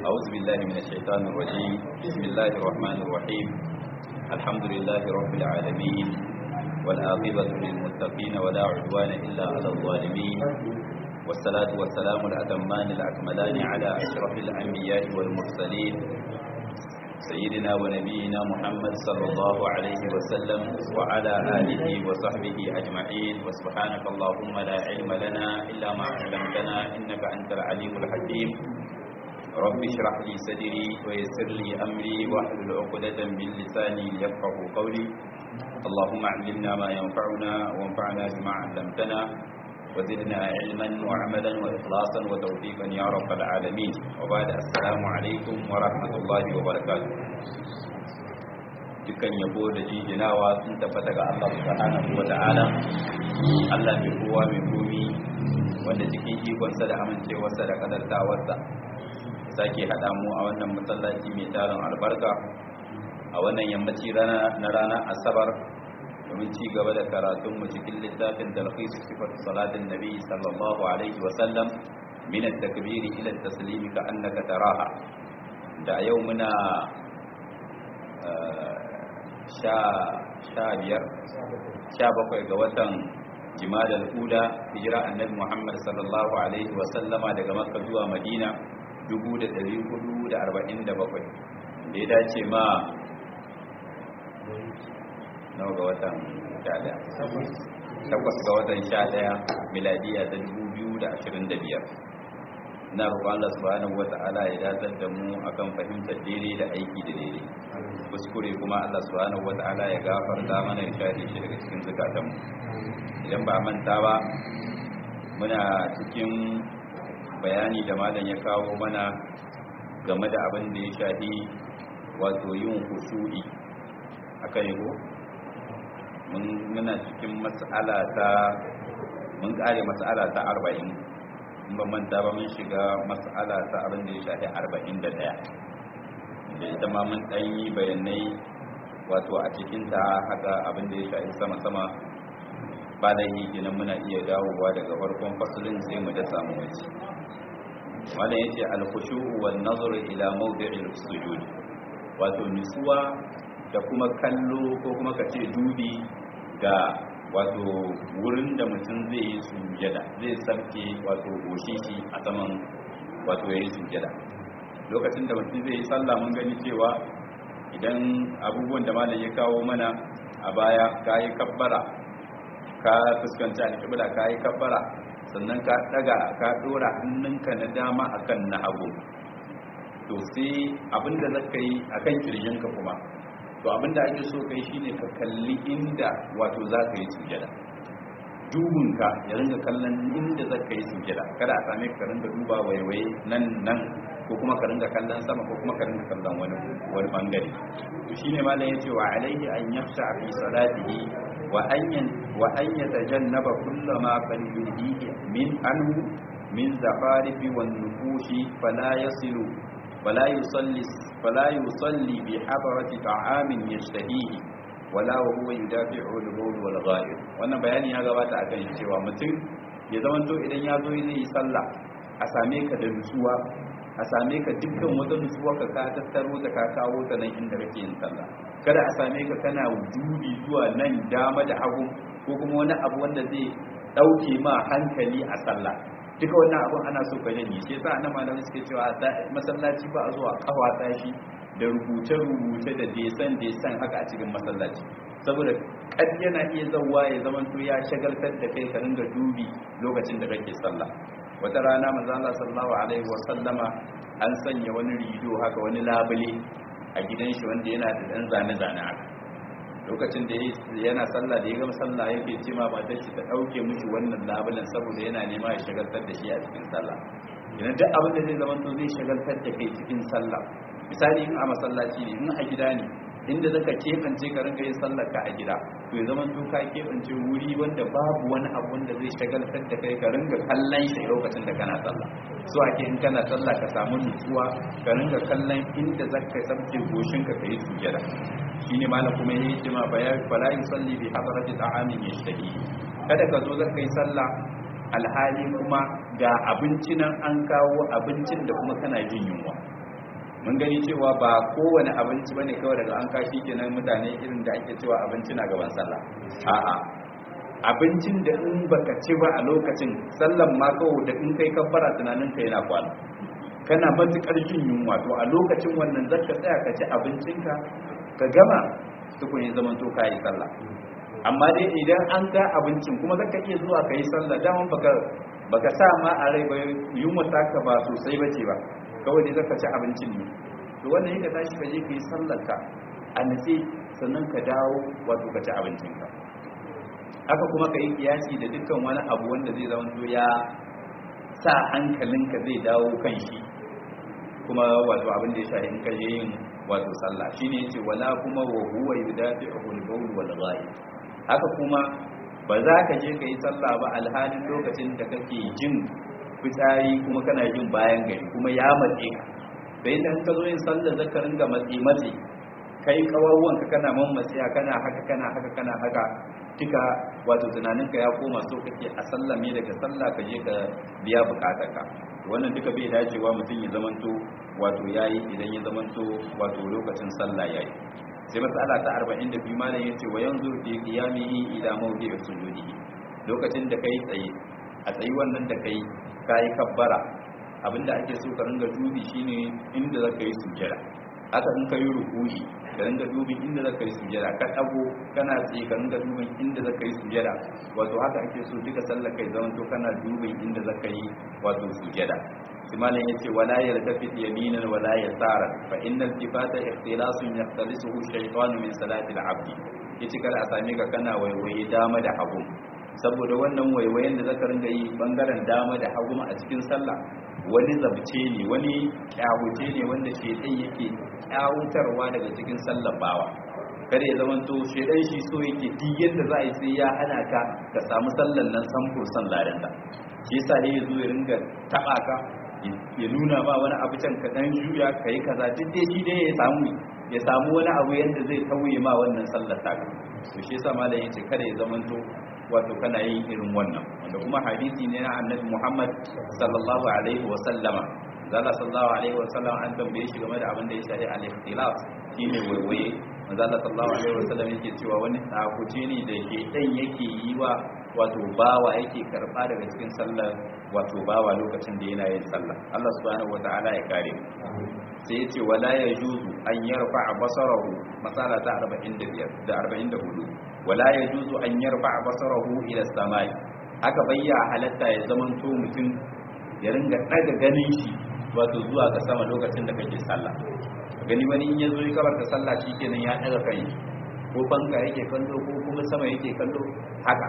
أعوذ بالله من الشيطان الرجيم بسم الله الرحمن الرحيم الحمد لله رب العالمين والعاقبة للمتقين ولا عدوان إلا على الظالمين والصلاة والسلام الأتمان الأكملان على أشرف الأنبياء والمرسلين سيدنا ونبينا محمد صلى الله عليه وسلم وعلى آله وصحبه أجمعين وسبحانك اللهم لا علم لنا إلا ما علمتنا إنك أنت العليم الحكيم رب اشرح لي صدري ويسر لي أمري واحلل عقدة من لساني ليفقه قولي اللهم علمنا ما ينفعنا وانفعنا بما علمتنا وزدنا علما وعملا وإخلاصا وتوفيقا يا رب العالمين وبعد السلام عليكم ورحمة الله وبركاته dukkan yabo da jijinawa sun tabbata ga Allah subhanahu wa ta'ala Allah mai kowa mai komi wanda cikin ikonsa da amincewarsa da kadartawarsa sake haɗa mu a wannan masallaci mai tarin albarka a wannan yammaci na rana asabar domin ci gaba da karatunmu cikin littafin talhis sifar salatin nabi sallallahu alaihi wasallam min at-takbiri ila at-taslimi ka annaka taraha da yau muna sha sha biyar sha bakwai ga watan jimadal ula hijira annabi muhammad sallallahu alaihi wasallama daga makka zuwa madina 1447 da ya dace ma nawa ga watan sha takwas ga watan sha daya miladiya ta dubu biyu da ashirin da biyar na roƙon Allah subhanahu wa ta'ala ya dazar da mu akan fahimtar daidai da aiki da daidai kuskure kuma Allah subhanahu wa ta'ala ya gafarta mana ya share shi daga cikin zukatan mu idan ba manta ba muna cikin bayani da malam ya kawo mana game da abin da ya shafi wato yin khushu'i akan yi muna cikin matsala ta mun kare matsala ta arba'in in ba manta ba mun shiga matsala ta abin da ya shafi arba'in da ɗaya da ita ma mun ɗan yi bayanai wato a cikin ta haka abin da ya shafi sama-sama ba da yi ginin muna iya dawowa daga farkon fasulin sai mu da samu wace wannan yace al-khushu wan nazar ila mawdi'il sujud wato nutsuwa da kuma kallo ko kuma ka ce dubi ga wato wurin da mutum zai yi sujada zai sarke wato goshi shi a saman wato ya yi sujada lokacin da mutum zai yi sallah mun gani cewa idan abubuwan da malam ya kawo mana a baya ka yi kabbara ka fuskanci alƙibla ka yi kabbara sannan ka daga ka dora hannunka na dama akan na hagu to sai abinda zaka yi akan kirjinka kuma to abinda ake so kai shine ka kalli inda wato za ka yi sujada dubunka ya ringa kallon inda za ka yi sujada kada a same ka ringa duba waiwaye nan nan ko kuma ka ringa kallon sama ko kuma ka ringa kallon wani wani bangare to shine malam yace wa alaihi an yakhsha fi salatihi wa an wa an yatajannaba kullama qad yulhihi min anhu min zafarifi wan nufushi fala yasilu فلا يصلي فلا يصلي بحضرة طعام يشتهيه ولا وهو يدافع البول والغائب wannan bayani ya gabata akan shi cewa mutum ya zamanto idan ya zo zai yi sallah a same ka da nutsuwa a same ka dukkan wata nutsuwa ka ka tattaro ta ka kawo ta nan inda kake yin sallah kada a same ka kana dubi zuwa nan dama da hagu ko kuma wani abu wanda zai dauke ma hankali a sallah duka wannan abin ana so ka janye shi yasa annabi malamai suke cewa masallaci ba a zuwa kafa tashi da rubuce rubuce da desan desan haka a cikin masallaci saboda kad yana iya zawwa ya zaman to ya shagaltar da kai ka ringa dubi lokacin da kake sallah wata rana manzo Allah sallallahu alaihi wa sallama an sanya wani rido haka wani labule a gidan shi wanda yana da dan zane zane haka lokacin da yana sallah da ya gama sallah yake ce ma matar shi ta dauke mishi wannan labulan saboda yana nema ya shagaltar da shi a cikin sallah idan duk abin da zai zama to zai shagaltar da kai cikin sallah misali in a masallaci ne in a gida ne inda zaka kebance ka rinka yin sallar ka a gida to ya zama to ka kebance wuri wanda babu wani abu wanda zai shagaltar da kai ka ringa kallon shi lokacin da kana sallah so ake in kana sallah ka samu nutsuwa ka ringa kallon inda zaka sabke goshin ka kai sujada shine malam kuma yayi jima bayan fala yusalli bi hadrati ta'amin yashtahi kada ka zo zaka yi sallah alhali kuma ga abinci nan an kawo abincin da kuma kana jin yunwa mun gani cewa ba kowane abinci bane kawai daga an kashi kenan mutane irin da ake cewa abinci na gaban sallah a'a abincin da in baka ci ba a lokacin sallan ma kawai da in kai kabbara tunanin ka yana kwana kana matukar jin yunwa to a lokacin wannan zaka tsaya ka ci abincinka ka gama tukun ya zaman to kai sallah amma dai idan an ga abincin kuma zaka iya zuwa kai sallah daman baka baka sa ma a rai ba yunwa taka ba sosai bace ba kawai dai zaka ci abincin ne to wannan yadda tashi ka je ka yi sallarka a natse sannan ka dawo wato ka ci abincinka haka kuma ka yi kiyasi da dukkan wani abu wanda zai zama to ya sa hankalinka zai dawo kan shi kuma wato abin da ya shahi in ka je yin wato sallah shine yace wala kuma wa huwa yudafi'u al-bawl wal ghaib haka kuma ba za ka je ka yi sallah ba alhalin lokacin da kake jin fitsari kuma kana jin bayan gari kuma ya matse ka bai dan ka zo yin sallah zakarin ga matsi matsi kai kawawwan ka kana mammatsiya kana haka kana haka kana haka duka wato tunaninka ya koma so kake a sallame daga sallah ka je ka biya bukatarka wannan duka bai dacewa mutum ya zamanto wato yayi idan ya zamanto wato lokacin sallah yayi sai matsala ta 42 malam yace wa yanzu fi qiyamihi ila mawdi'i sujudihi lokacin da kai tsaye a tsayi wannan da kai kai kabbara abinda ake so ka ringa dubi shine inda zaka yi sujjada haka in ka yi ruku'i ka ringa dubin inda zaka yi sujjada ka dago kana tsaye ka ringa dubin inda zaka yi sujjada wato haka ake so duka sallar kai zaman to kana dubin inda zaka yi wato sujjada shi malam yace wala yaltafit yaminan wala yasara fa innal tifata ikhtilasun yahtalisuhu shaytanu min salati al-abd yace kada a same ka kana waiwaye dama da hagu saboda wannan waiwayen da zaka ringa yi bangaren dama da hagu a cikin sallah wani zabce ne wani kyawuce ne wanda shedan yake kyawutarwa daga cikin sallar bawa kada ya zama to shedan shi so yake duk yadda za a yi sai ya hana ka ka samu sallar nan samfur san ladan ta shi yasa ne ya zo ya ringa taba ka ya nuna ba wani abu can ka dan juya kai kaza duk dai shi dai ya samu ya samu wani abu yanda zai tauye ma wannan sallar ta to shi yasa malam yace kada ya zama to wato kana yin irin wannan wanda kuma hadisi ne na annabi Muhammad sallallahu alaihi wa sallama zalla sallallahu alaihi wa sallam an tambaye shi game da abin da ya shafi al-ikhtilaf shine waiwaye manzo sallallahu alaihi wa sallam yake cewa wani tsakuce ne da ke dan yake yi wa wato bawa yake karba daga cikin sallar wato bawa lokacin da yana yin sallah Allah subhanahu wataala ya kare sai ya ce wala yajuzu an yarfa basarahu masala ta 45 da 44 wala yajuzu an yarfa basarahu ila samai haka bayya halatta ya zamanto mutum ya ringa daga ganin shi wato zuwa ga sama lokacin da kake sallah gani wani in yazo ya kabarta sallah shikenan ya daga kai ko banka yake kallo ko kuma sama yake kallo haka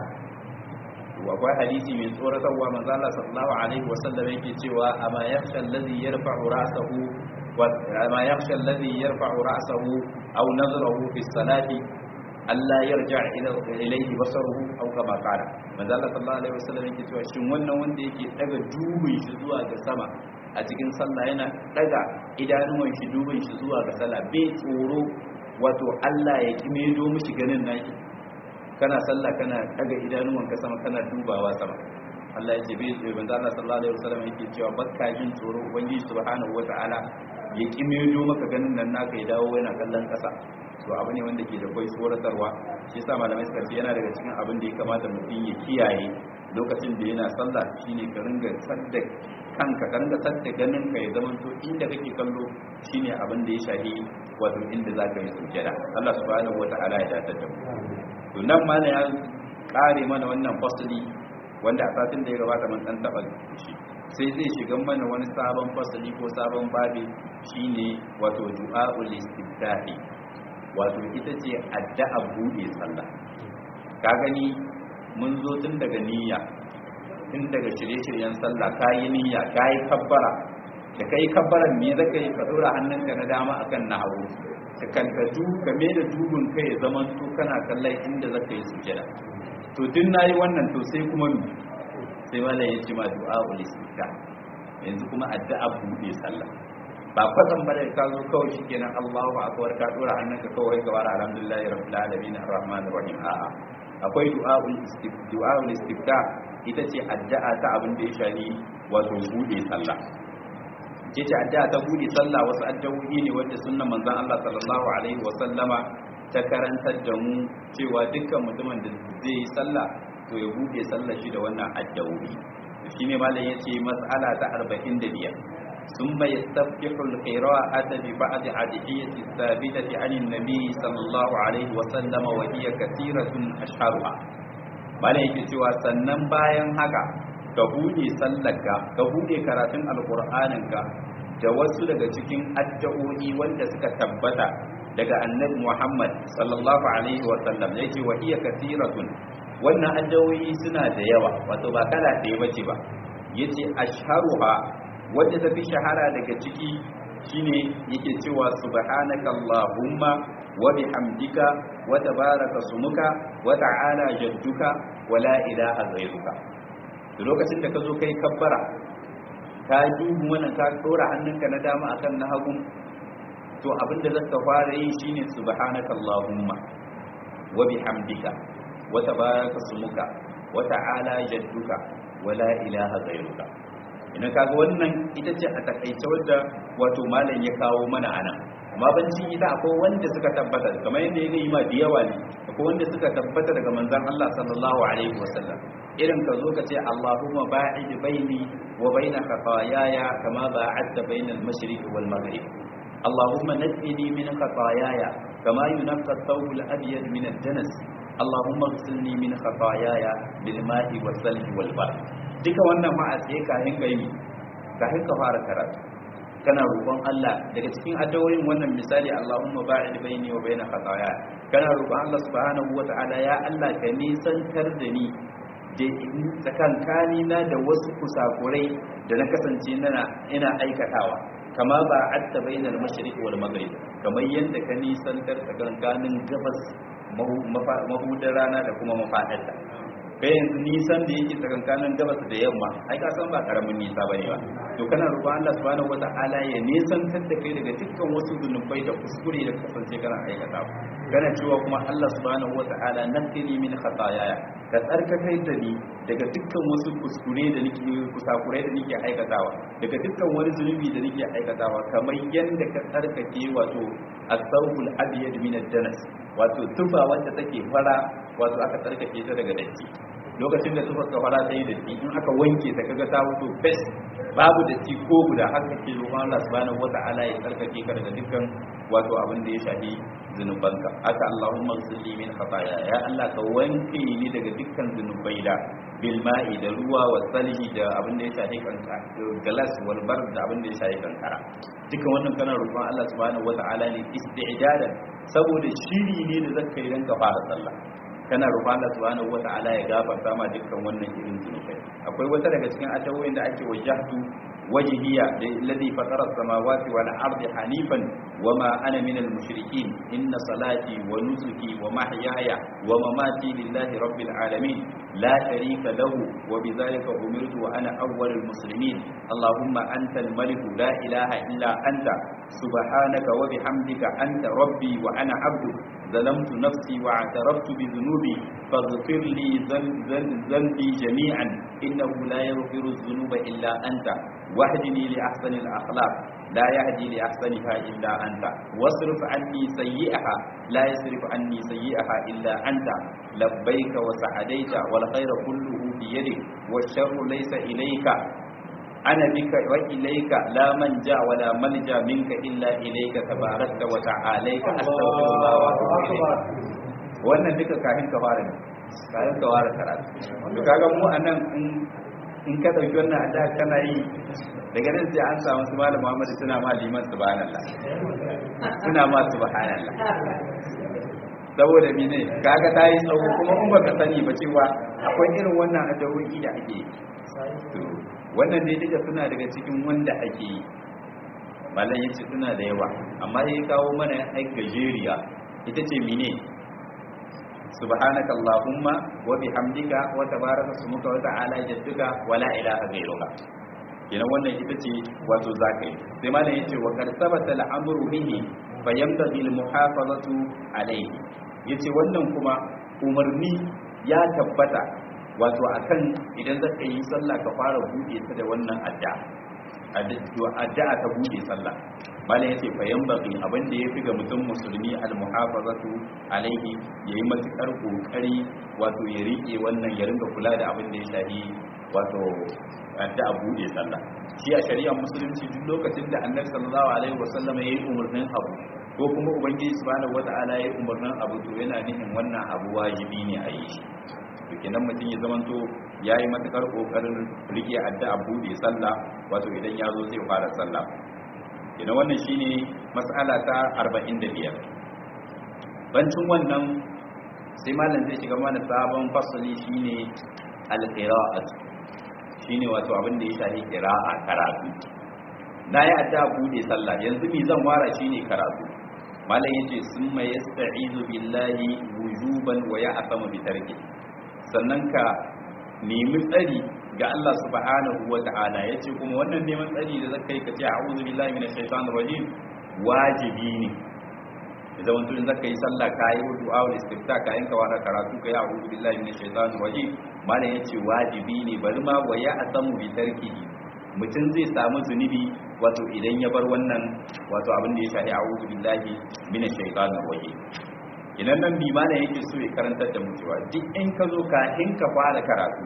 to akwai hadisi mai tsoratarwa manzo Allah sallallahu alaihi wasallam yake cewa ama yakhsha alladhi yarfa'u ra'sahu wa ama yakhsha alladhi yarfa'u ra'sahu aw nazrahu fi salati Allah yarja ila ilayhi basaruhu aw kama qala manzo Allah sallallahu alaihi wasallam yake cewa shin wannan wanda yake daga dubin shi zuwa ga sama a cikin sallah yana daga idanuwan shi dubin shi zuwa ga sallah bai tsoro wato Allah ya kimedo mishi ganin naki kana sallah kana daga idanuwan ka sama kana dubawa sama Allah ya ce bai tsoro manzo Allah sallallahu alaihi wasallam yake cewa bakka jin tsoro ubangiji subhanahu wataala ya kimedo maka ganin nan naka ya dawo yana kallon kasa to abu ne wanda ke da kwai tsoratarwa shi yasa malamai suka ce yana daga cikin abin da ya kamata mutum ya kiyaye lokacin da yana sallah shine ka ringa sadda kanka ka ringa sadda ganin ka ya zama to inda kake kallo shine abin da ya shahi wato inda zaka yi sujjada Allah subhanahu wata'ala ya dace da mu to nan ma ya kare mana wannan fasali wanda a satin da ya gabata mun dan taba shi sai zai shiga mana wani sabon fasali ko sabon babi shine wato du'aul istiftahi wato ita ce addu'a buɗe sallah ka gani mun zo tun daga niyya tun daga shirye-shiryen sallah ka yi niyya ka yi kabbara da ka yi kabbaran me zaka yi ka dora hannunka na dama akan na hagu ka kankatu ka me da dubun kai ya zama to kana kallon inda zaka yi sujada to tun nayi wannan to sai kuma mi sai malai ya ce ma du'a ul istifta yanzu kuma addu'a buɗe sallah ba kwatan ba da ka zo kawai shikenan Allahu akbar ka dora hannunka kawai ka wara alhamdulillahi rabbil alamin arrahmanir rahim a'a akwai du'aul du'aul istifta ita ce addu'a ta abin da ya shani wato bude sallah ce ce addu'a ta bude sallah wasu addu'o'i ne wanda sunnan manzon Allah sallallahu alaihi wa sallama ta karantar da mu cewa dukkan mutumin da zai yi sallah to ya bude sallar shi da wannan addu'o'i shine malam yace mas'ala ta 45 ثم يستفتح القراءة ببعض أدعية الثابتة عن النبي صلى الله عليه وسلم وهي كثيرة أشهرها malam yake cewa sannan bayan haka ka bude sallarka ka bude karatun alkur'aninka da wasu daga cikin addu'o'i wanda suka tabbata daga annabi Muhammad sallallahu alaihi wa sallam yake wa iya kathiratun wannan addu'o'i suna da yawa wato ba kala ɗaya bace ba yace ashharuha wanda ta fi shahara daga ciki shine yake cewa subhanaka allahumma wa bihamdika wa tabaraka sumuka wa ta'ala jadduka wa la ilaha ghayruka to lokacin da ka zo kai kabbara ka dubu wannan ka dora hannunka na dama akan na hagu to abinda zaka fara yi shine subhanaka allahumma wa bihamdika wa tabaraka sumuka wa ta'ala jadduka wa la ilaha ghayruka ina kaga wannan ita ce a takaice wadda wato malam ya kawo mana anan amma bancin ita akwai wanda suka tabbata kamar yadda ya yi ma da yawa ne akwai wanda suka tabbata daga manzon Allah sallallahu alaihi wasallam irin ka zo ka ce Allahumma ba'id baini wa baina khataayaya kama ba'adta bainal mashriqi wal maghrib Allahumma naqqini min khataayaya kama yunqqa ath-thawb al-abyad min ad-danas Allahumma ighsilni min khataayaya bil ma'i was salji wal barad duka wannan ma a tsaye kayan gaimi kafin ka fara karatu kana roƙon Allah daga cikin addu'o'in wannan misali Allahumma ba'id baini wa baina khataaya kana roƙon Allah subhanahu wata'ala ya Allah ka nisantar da ni da tsakankani na da wasu kusakurai da na kasance ina ina aikatawa kama ba atta bainal mashriq wal maghrib kamar yadda ka nisantar tsakankanin gabas mahudar rana da kuma mafadarta kai yanzu nisan da yake tsakankanin gabas da yamma ai ka san ba karamin nisa bane ba to kana roƙon Allah subhanahu wata'ala ya nisantar da kai daga dukkan wasu zunubai da kuskure da kasance kana aikata kana cewa kuma Allah subhanahu wata'ala nakini min khataaya ka tsarkakar da ni daga dukkan wasu kuskure da nake kusakurai da nake aikatawa daga dukkan wani zunubi da nake aikatawa kamar yanda ka tsarkake wato as-sawbul abyad min ad-danas wato tufa wanda take fara wato aka tsarkake ta daga datti lokacin da tufar kafara ta yi datti in aka wanke ta kaga ta fito bes babu datti ko guda har kake roƙon Allah subhanahu wata'ala ya tsarkake ka daga dukkan wato abin da ya shafi zunubanka aka Allahumma ghsilni min khataaya ya Allah ka wanke ni daga dukkan zunubai da bil ma'i da ruwa wa salhi da abin da ya shafi kanka galas wal bard da abin da ya shafi kankara duka wannan kana roƙon Allah subhanahu wata'ala ne isti'dadan saboda shiri ne da zaka yi dan ka fara sallah kana roƙon Allah subhanahu wata'ala ya gafarta ma dukkan wannan irin zunubai akwai wata daga cikin atawoyin da ake wajahtu wajhiya alladhi fatara as-samawati wal ardi hanifan wama ana minal mushrikeen inna salati wa nusuki wa mahyaya wa mamati lillahi rabbil alamin la sharika lahu wa bidhalika umirtu wa ana awwalul muslimin allahumma antal malik la ilaha illa anta subhanaka wa bihamdika anta rabbi wa ana abduk ظلمت نفسي واعترفت بذنوبي فاغفر لي ذنبي جميعا إنه لا يغفر الذنوب إلا أنت واهدني لأحسن الأخلاق لا يهدي لأحسنها إلا أنت واصرف عني سيئها لا يصرف عني سيئها إلا أنت لبيك وسعديت والخير كله بيدك والشر ليس إليك أنا بك وإليك لا منجا ولا ملجا منك إلا إليك تباركت وتعاليك أستغفر الله وأتوب إليك wannan duka kafin ka fara ne kafin ka fara karatu to kaga mu anan in in ka dauki wannan adda kana yi daga nan sai an samu su malam Muhammad suna ma liman subhanallah suna ma subhanallah saboda mene kaga ta yi tsawo kuma in baka sani ba cewa akwai irin wannan addu'o'i da ake yi wannan dai duka suna daga cikin wanda ake yi malam ya ce suna da yawa amma ya kawo mana ai gajeriya ita ce mine subhanaka allahumma wa bihamdika wa tabaraka smuka wa ta'ala jadduka wa la ilaha ghayruka kenan wannan ita ce wato zakai sai malam yace wa qad sabata al-amru bihi fa yamtadi al-muhafazatu alayhi yace wannan kuma umarni ya tabbata wato akan idan zaka yi sallah ka fara buɗe ta da wannan adda addu'a ta bude sallah malam yace fa yanbaghi abin da yafi ga mutum musulmi al muhafazatu alaihi yayi matukar kokari wato ya rike wannan ya ringa kula da abin da ya shafi wato addu'a bude sallah shi a shari'ar musulunci duk lokacin da annabi sallallahu alaihi wasallam yayi umurnin abu ko kuma ubangiji subhanahu wata'ala yayi umurnin abu to yana nufin wannan abu wajibi ne a yi shi to kenan mutum ya zamanto yayi matukar kokarin rike addu'a bude sallah wato idan ya zo zai fara sallah kenan wannan shine mas'ala ta 45 bancin wannan sai malam zai shiga mana sabon fasali shine al-qira'at shine wato abin da ya shafi qira'a karatu na yi addu'a bude sallah yanzu mi zan wara shine karatu malam yace summa yasta'izu billahi wujuban wa ya'tamu bi tarki sannan ka nemi tsari ga Allah subhanahu wa ta'ala yace kuma wannan neman tsari da zakai ka ce a'udhu billahi minash shaitanir rajim wajibi ne idan wani tunin zaka yi sallah ka yi du'a wal istifta ka yanka wa karatu ka yi a'udhu billahi minash shaitanir rajim malam yace wajibi ne bari ma wa ya'tamu bi tarkihi mutum zai samu zunubi wato idan ya bar wannan wato abin da ya shafi a'udhu billahi minash shaitanir rajim idan nan bi malam yake so ya karantar da mutuwa duk in ka zo ka in ka fara karatu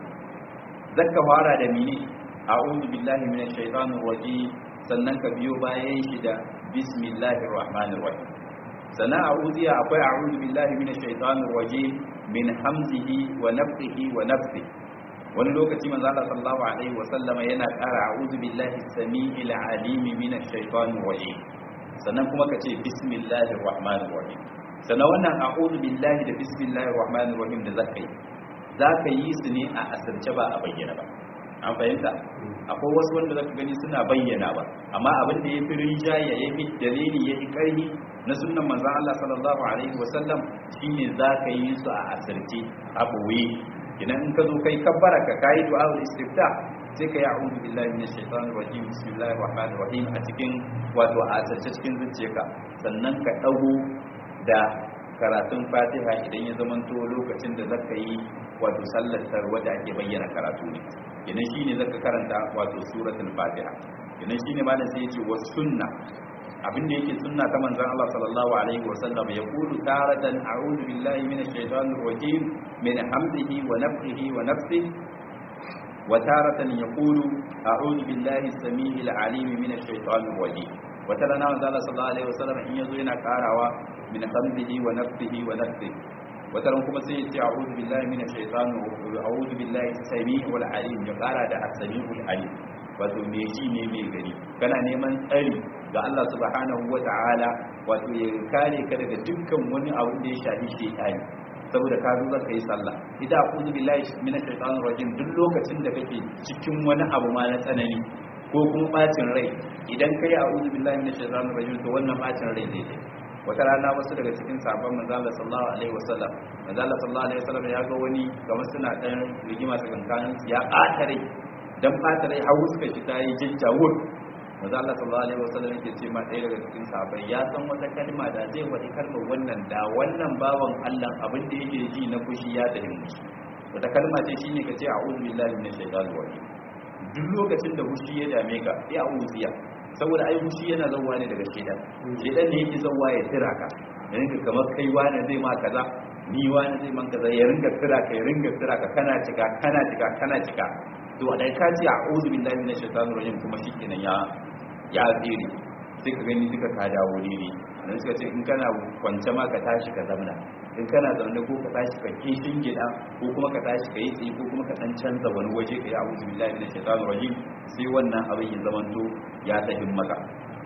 zaka fara da mini a'udhu billahi minash shaitanir rajim sannan ka biyo bayan shi da bismillahir rahmanir rahim sannan a'udhiya akwai a'udhu billahi minash shaitanir rajim min hamzihi wa nafthihi wa nafthihi wani lokaci manzo Allah sallallahu alaihi wa sallama yana ƙara a'udhu billahi samii'il alim minash shaitanir rajim sannan kuma ka ce bismillahir rahmanir rahim sannan wannan a'udhu billahi da bismillahir rahmanir rahim da zaka yi zaka yi su ne a asirce ba a bayyana ba an fahimta akwai wasu wanda zaka gani suna bayyana ba amma abin da yafi rijaya yafi dalili yafi karhi na sunnan manzon Allah sallallahu alaihi wasallam shine zaka yi su a asirce a boye idan in ka zo kai kabbara ka kai du'a istifta sai ka yi a'udhu billahi minash shaitanir rajim bismillahir rahmanir rahim a cikin wato a asirce cikin zuciyarka sannan ka dago da karatun fatiha idan ya zamanto lokacin da zaka yi wato sallar wadda ake bayyana karatu ne idan shine zaka karanta wato suratul fatiha idan shine malam sai yace was sunna abinda yake sunna ta manzon Allah sallallahu alaihi wasallam ya kulu taratan a'udhu billahi minash shaitanir rajim min hamdihi wa nafthihi wa nafsihi wa taratan yaqulu a'udhu billahi as-sami'il 'alim minash shaitanir rajim wata rana manzo Allah sallallahu alaihi wasallam in yazo yana karawa min hamdihi wa nafsihi wa nafsihi wata ran kuma sai ya ce a'udhu billahi minash shaitani wa a'udhu billahi as-sami'ul 'alim ya kara da as-sami'ul 'alim wato me shi ne mai gari kana neman tsari ga Allah subhanahu wa ta'ala wato ya kare ka daga dukkan wani abu da ya shafi shaitani saboda ka zo zaka yi sallah idan a'udhu billahi minash shaitanir rajim duk lokacin da kake cikin wani abu ma na tsanani ko kuma bacin rai idan kai a'udhu billahi minash shaitanir rajim to wannan bacin rai zai dai wata rana wasu daga cikin sabon manzala sallallahu alaihi wasallam manzala sallallahu alaihi wasallam ya ga wani kamar suna dan rigima tsakankanin su ya ɓata rai dan ɓata rai har suka shi tayi jajjawur manzala sallallahu alaihi wasallam yake ce ma ɗaya daga cikin sahabbai ya san wata kalma da zai faɗi kalmar wannan da wannan bawan Allah abin da yake ji na fushi ya tafi mushi wata kalma ce shine ka ce a'udhu billahi minash shaitanir rajim duk lokacin da fushi ya dame ka ya a'udhu saboda ai fushi yana zauwa ne daga shedan shedan ne yake zauwa ya tira ka ya rinka kamar kai wani zai ma kaza ni wani zai man kaza ya ringa tira ka ya ringa tira ka kana cika kana cika kana cika to dai ka ce a'udhu billahi minash shaitanir rajim kuma shikenan ya ya tsire sai ka gani duka ka dawo ne dan suka ce in kana kwance ma ka tashi ka zamna in kana zaune ko ka tashi ka kishin gida ko kuma ka tashi ka yi tsaye ko kuma ka dan canza wani waje ka yi a'udhu billahi minash shaitanir rajim sai wannan abin ya zamanto ya tahin maka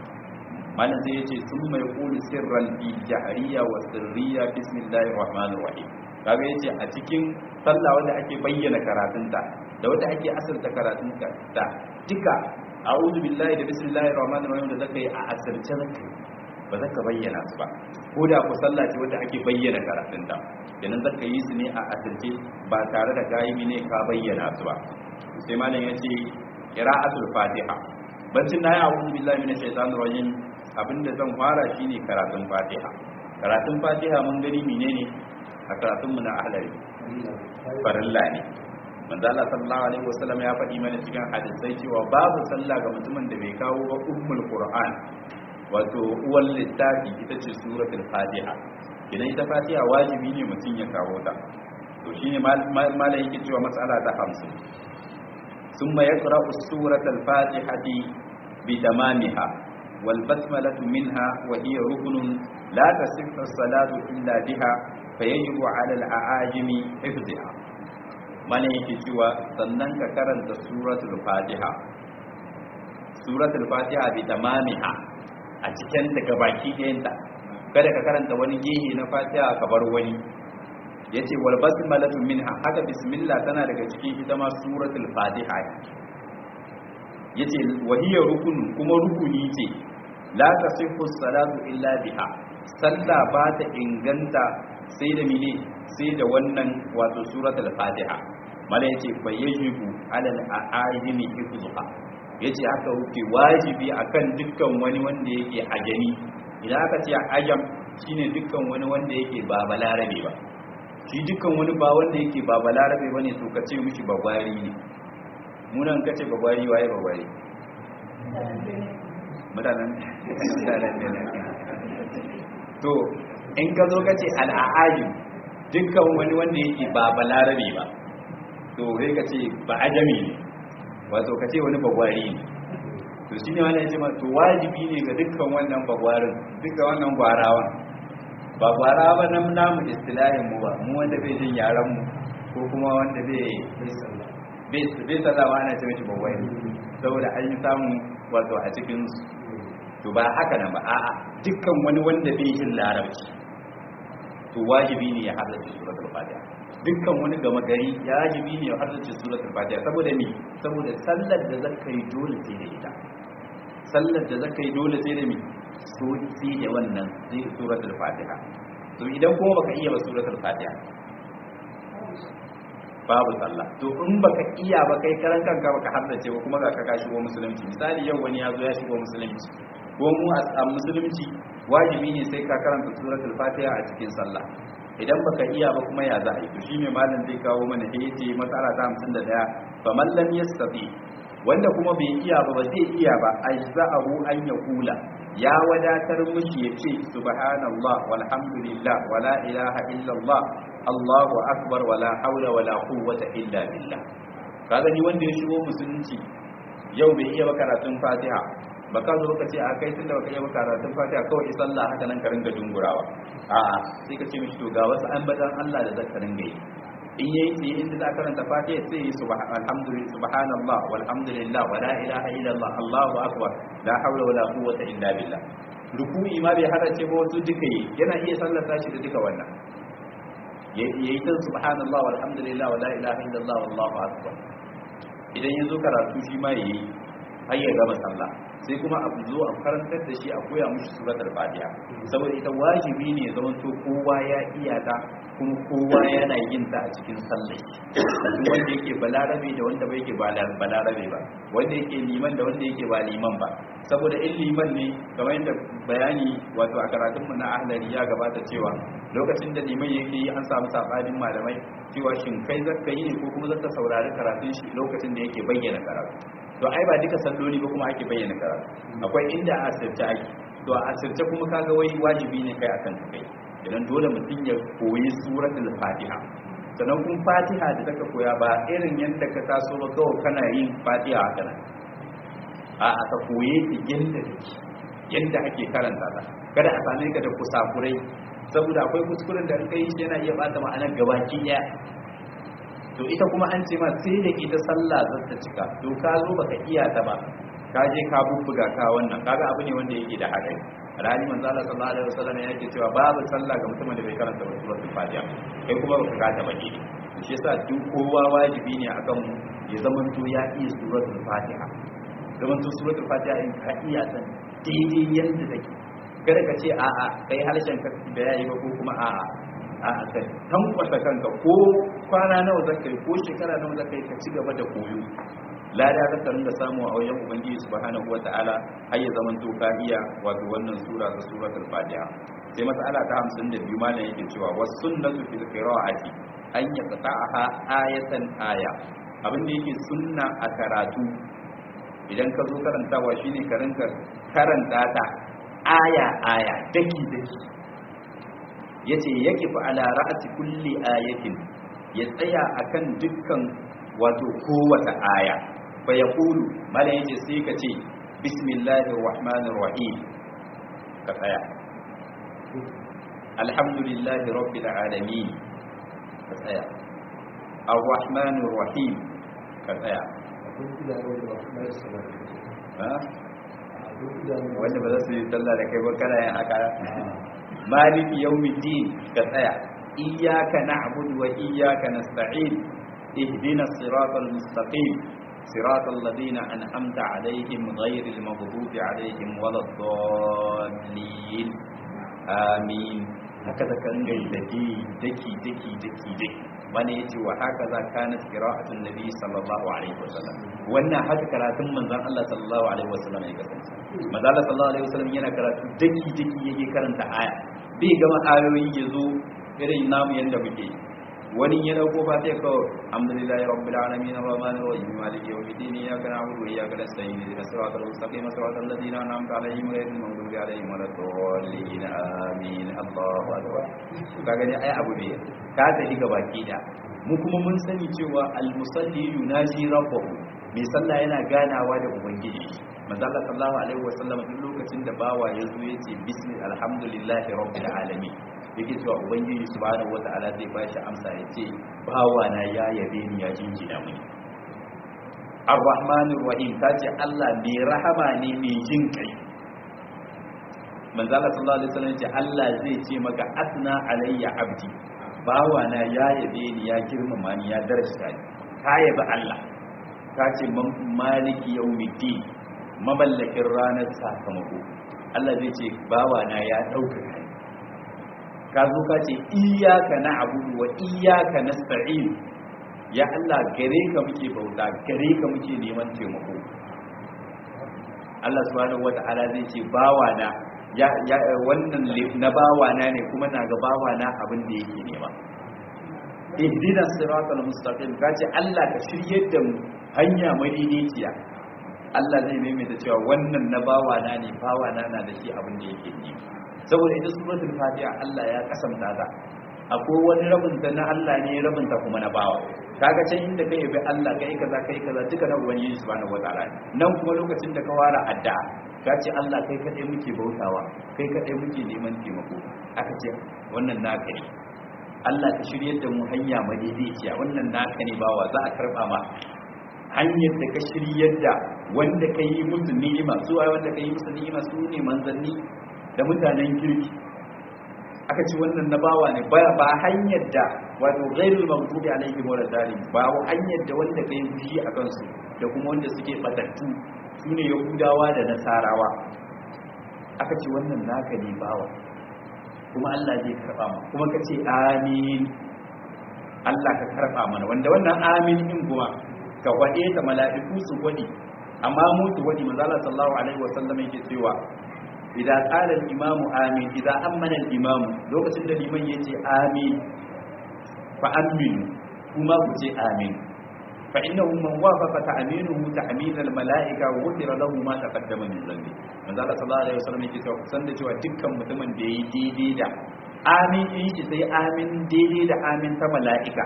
malam sai yace sun mai qulu sirran fi jahriya wa sirriya bismillahir rahmanir rahim kaga yace a cikin sallah wanda ake bayyana karatunta da wanda ake asirta karatunta da duka a'udhu billahi da bismillahir rahmanir rahim da zaka yi a asirce zaka ba za ka bayyana su ba ko da ku sallah ce wanda ake bayyana karatunta kenan zaka yi su ne a asirce ba tare da gayi ne ka bayyana su ba sai malam yace qira'atul fatiha bancin na yi a'udhu billahi minash shaitanir rajim abinda zan fara shine karatun fatiha karatun fatiha mun gani menene a karatun mu na ahlari farilla ne manzo Allah sallallahu alaihi wasallam ya faɗi mana cikin hadisai cewa babu sallah ga mutumin da bai kawo ba ummul qur'an wato uwar littafi ita ce suratul fatiha idan ita fatiha wajibi ne mutum ya kawo ta to shine malai yake cewa mas'ala ta 50 summa yaqra'u suratul fatihati bi tamamiha wal basmalatu minha wa hiya ruknun la tasihhu as-salatu illa biha fayajibu 'ala al-a'ajimi hifdhiha malai yake cewa sannan ka karanta suratul fatiha suratul fatiha bi tamamiha a cikin daga baki ɗayanta kada ka karanta wani gehe na fatiha ka bar wani yace wal basmalatu minha haka bismillah tana daga cikin ita ma suratul fatiha yace wahiya rukun kuma rukuni ce la tasihhu salatu illa biha sallah ba ta inganta sai da mene sai da wannan wato suratul fatiha mala yace fa yajibu alal aajimi hifdhuha yace haka wuce wajibi akan dukkan wani wanda yake ajami idan aka ce ajam shine dukkan wani wanda yake ba balarabe ba shi dukkan wani ba wanda yake ba balarabe bane to ka ce mishi bagwari ne munan ka ce bagwari waye bagwari mutanen to in ka zo ka ce al'ajim dukkan wani wanda yake ba balarabe ba to sai ka ce ba ajami ne wato ka ce wani bagwari ne to shi ne wani ya ce ma to wajibi ne ga dukkan wannan bagwarin dukkan wannan gwarawan ba gwarawa ba nan namu istilahin mu ba mu wanda bai jin yaran mu ko kuma wanda bai bai sallawa ana ce mishi bagwari saboda an yi samu wato a cikin su to ba haka nan ba a'a dukkan wani wanda bai jin larabci to wajibi ne ya halarci suratul fatiha dukkan wani gama gari ya wajibi ne ya halarci suratul fatiha saboda me saboda sallar da zaka yi dole sai da ita sallar da zaka yi dole sai da me so sai da wannan sai suratul fatiha to idan kuma baka iya ba suratul fatiha babu sallah to in baka iya ba kai karan kanka baka haddace ba kuma ga ka shigo musulunci misali yau wani ya zo ya shigo musulunci ko mu a musulunci wajibi ne sai ka karanta suratul fatiha a cikin sallah idan baka iya ba kuma ya za a yi to shine malam zai kawo mana da yace matsala ta 51 fa man lam yastati wanda kuma bai iya ba ba zai iya ba ajza'ahu an yaqula ya wadatar mushi yace subhanallah walhamdulillah wala ilaha illallah allahu akbar wala haula wala quwwata illa billah kaga ni wanda ya shigo musulunci yau bai iya ba karatun fatiha baka zo ka ce a kai tunda baka iya ba karatun fatiha kawai sallah haka nan ka ringa dungurawa a'a sai ka ce mishi to ga wasu ambatan Allah da zaka ringa yi in yayi sai inda za ka karanta fatiha sai yi subhanallah subhanallah walhamdulillah wala ilaha illallah allahu akbar la hawla wala quwwata illa billah ruku'i ma bai hada ce ba wasu duka yi yana iya sallata shi da duka wannan yayi ta subhanallah walhamdulillah wala ilaha illallah wallahu akbar idan ya zo karatu shi ma yayi har ya gama sallah sai kuma a zo a karantar da shi a koya mushi suratul fatiha saboda ita wajibi ne ya zama to kowa ya iya ta kuma kowa yana yin ta a cikin sallah wanda yake balarabe da wanda bai yake balarabe ba wanda yake liman da wanda yake ba liman ba saboda in liman ne kamar yadda bayani wato a karatun mu na ahlari ya gabata cewa lokacin da liman yake yi an samu sabanin malamai cewa shin kai zaka yi ne ko kuma zaka saurari karatun shi lokacin da yake bayyana karatu to ai ba duka salloli ba kuma ake bayyana karatu akwai inda a asirce ake to a asirce kuma kaga wai wajibi ne kai akan kai idan dole mutum ya koyi suratul fatiha sannan kun fatiha da taka koya ba irin yadda ka taso ba kawai kana yin fatiha haka nan a aka koye ta yadda take yadda ake karanta ta kada a same ka da kusakurai saboda akwai kuskuren da kai shi yana iya bata ma'anar gabaki daya to ita kuma an ce ma sai da ita sallah za ta cika to ka zo baka iya ta ba ka je ka bubbuga ka wannan kaga abu ne wanda yake da haɗari rani manzo Allah sallallahu alaihi wasallam yake cewa babu sallah ga mutumin da bai karanta suratul fatiha kai kuma baka ka ta baki to shi yasa duk kowa wajibi ne akan mu ya zaman to ya iya suratul fatiha zaman to suratul fatiha in ka iya ta daidai yanda take kada ka ce a'a kai harshen ka da yayi ba ko kuma a'a a ka tankwasa kanka ko kwana nawa zaka yi ko shekara nawa zaka yi ka ci gaba da koyo lada za ka ringa samu a wajen ubangiji subhanahu wata'ala har ya zaman to ka iya wato wannan sura ta suratul fatiha sai mas'ala ta 52 malam yake cewa was sunnatu fil qira'ati an yaqta'aha ayatan aya abin da yake sunna a karatu idan ka zo karantawa shine ka rinka karanta ta aya aya daki daki yace yake fa ala ra'ati kulli ayatin ya tsaya akan dukkan wato kowace aya fa yaqulu mala yace sai ka ce bismillahir rahmanir rahim ka tsaya alhamdulillahi rabbil alamin ka tsaya ar-rahmanir rahim ka tsaya wanda ba za su yi sallah da kai ba kana yin haka maliki yawmiddin ka tsaya iyyaka na'budu wa iyyaka nasta'in ihdina siratal mustaqim siratal ladina an'amta alaihim ghayril maghdubi alaihim waladdallin amin haka da kan gai daki daki daki daki daki wani yace wa haka za kana qira'atun nabi sallallahu alaihi wasallam wannan haka karatun manzon Allah sallallahu alaihi wasallam ya kasance manzon Allah sallallahu alaihi wasallam yana karatu daki daki yake karanta aya bai gama ayoyi yazo irin namu yanda muke wani ya dauko ba sai kawai alhamdulillahi rabbil alamin arrahmanir rahim maliki yawmiddin iyyaka na'budu wa iyyaka nasta'in ihdinas siratal mustaqim siratal ladzina an'amta alaihim ghayril maghdubi alaihim waladdallin amin Allahu akbar ka gani ai abu ne ka tafi ga baki da mu kuma mun sani cewa al-musalli yunaji rabbahu mai sallah yana ganawa da ubangiji manzo Allah sallallahu alaihi wasallam duk lokacin da bawa ya zo yace bismillah alhamdulillahi rabbil alamin yake cewa ubangiji subhanahu wataala zai ba shi amsa ya ce bawa na ya yabe ni ya jinjina mini ar-rahmanir rahim ta ce Allah mai rahama ne mai jin kai manzo Allah sallallahu alaihi wasallam ce Allah zai ce maka asna alayya abdi bawa na ya yabe ni ya girmama ni ya darasta ni ka yabi Allah ka ce maliki yawmiddin mamallakin ranar sakamako Allah zai ce bawa na ya ɗaukaka ni ka zo ka ce iyaka na abudu wa iyaka na sta'in ya Allah gare ka muke bauta gare ka muke neman taimako Allah subhanahu wata'ala zai ce bawana ya ya wannan na bawana ne kuma na ga bawana abin da yake nema ihdina siratal mustaqim ka ce Allah ka shiryar da mu hanya madaidaiciya Allah zai maimaita cewa wannan na bawana ne bawana na da shi abin da yake nema saboda ita suratul fatiha Allah ya kasamta ta akwai wani rabin ta na Allah ne rabin ta kuma na bawa kaga can inda kai bi Allah kai kaza kai kaza duka na ubangiji subhanahu wataala nan kuma lokacin da ka wara addu'a ka ce Allah kai kadai muke bautawa kai kadai muke neman taimako aka ce wannan naka ne Allah ka shiryar da mu hanya madaidaiciya wannan naka ne bawa za a karba ma hanyar da ka shiryar da wanda ka yi musu ni'ima su wanda ka yi musu ni'ima su ne manzanni da mutanen kirki aka ci wannan na bawa ne ba hanyar da wato ghairul maghdubi alaihim wal dalim ba hanyar da wanda kai fushi a kansu da kuma wanda suke batattu sune yahudawa da nasarawa aka ce wannan naka ne bawa kuma Allah zai karba mu kuma ka ce amin Allah ka karba mana wanda wannan amin din kuma ka wade ta mala'iku su wadi amma mu su wadi manzo Allah sallallahu alaihi wasallam yake cewa idan qala al-imamu amin idan amana al-imamu lokacin da liman yace amin fa aminu kuma ku ce amin fa innahu man wafaqa ta'minuhu ta'min al-mala'ika wa ghufira lahu ma taqaddama min dhanbi manzo Allah sallallahu alaihi wasallam yake cewa san da cewa dukkan mutumin da yayi daidai da amin din shi sai amin daidai da amin ta mala'ika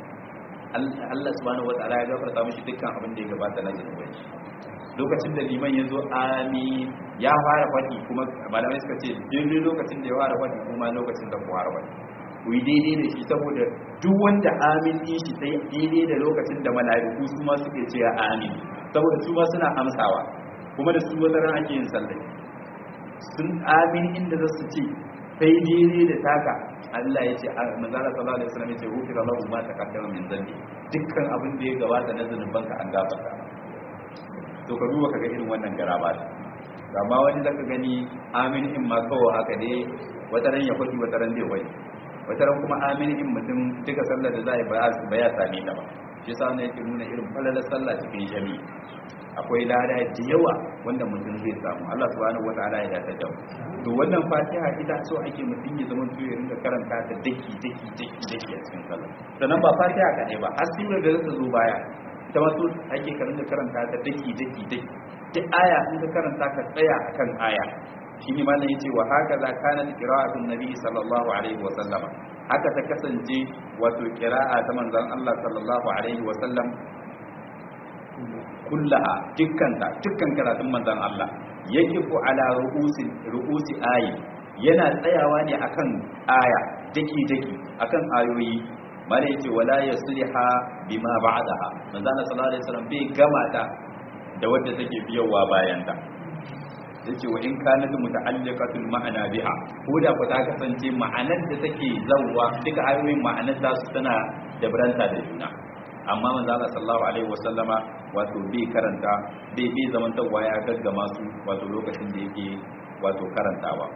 Allah subhanahu wataala ya gafarta mishi dukkan abin da ya gabata na zunubai lokacin da liman ya zo amin ya fara faɗi kuma malamai suka ce daidai lokacin da ya fara faɗi kuma lokacin da ku fara faɗi ku yi daidai da shi saboda duk wanda amin ɗin shi sai daidai da lokacin da mala'iku su ma suke ce amin saboda su ma suna amsawa kuma da su wata ran ake yin sallai sun amin inda za su ce sai daidai da taka Allah ya ce manzara sallallahu alaihi wasallam ya ce ghufira lahu ma taqaddama min dhanbi dukkan abin da ya gabata na zanubanka an gafarta to ka duba kaga irin wannan garaba amma wani zaka gani amin in ma kawo haka ne wata ran ya faɗi wata ran zai faɗi wata ran kuma amin in mutum duka sallar da za a yi ba ya same ta ba shi yasa ne yake nuna irin falalar sallah cikin jami'i akwai lada da yawa wanda mutum zai samu Allah subhanahu wataala ya dace da to wannan fatiha ita so ake mutum ya zama to ya rinka karanta ta daki daki daki daki a cikin sallah sannan ba fatiha kadai ba har sura da zata zo baya ta wasu ake karanta karanta ta daki daki daki duk aya in ka karanta ka tsaya akan aya shine malam yace wa haka za kana qira'atun nabi sallallahu alaihi wa sallama haka ta kasance wato qira'a ta manzon Allah sallallahu alaihi wa sallam kullaha dukkanta dukkan karatun manzon Allah yakifu ala ru'usi ru'usi ayi yana tsayawa ne akan aya daki daki akan ayoyi mala yace wala yasliha bima ba'daha manzon Allah sallallahu alaihi wasallam bai gama ta da wadda take biyowa bayan ta yace wa in kanat muta'alliqatul ma'ana biha ko da ku ta kasance ma'anar da take zawwa duka ayoyin ma'anar ta su tana da baranta da juna amma manzo Allah sallallahu alaihi wasallama wato bai karanta bai bai zaman tawwa ya gaggama su wato lokacin da yake wato karantawa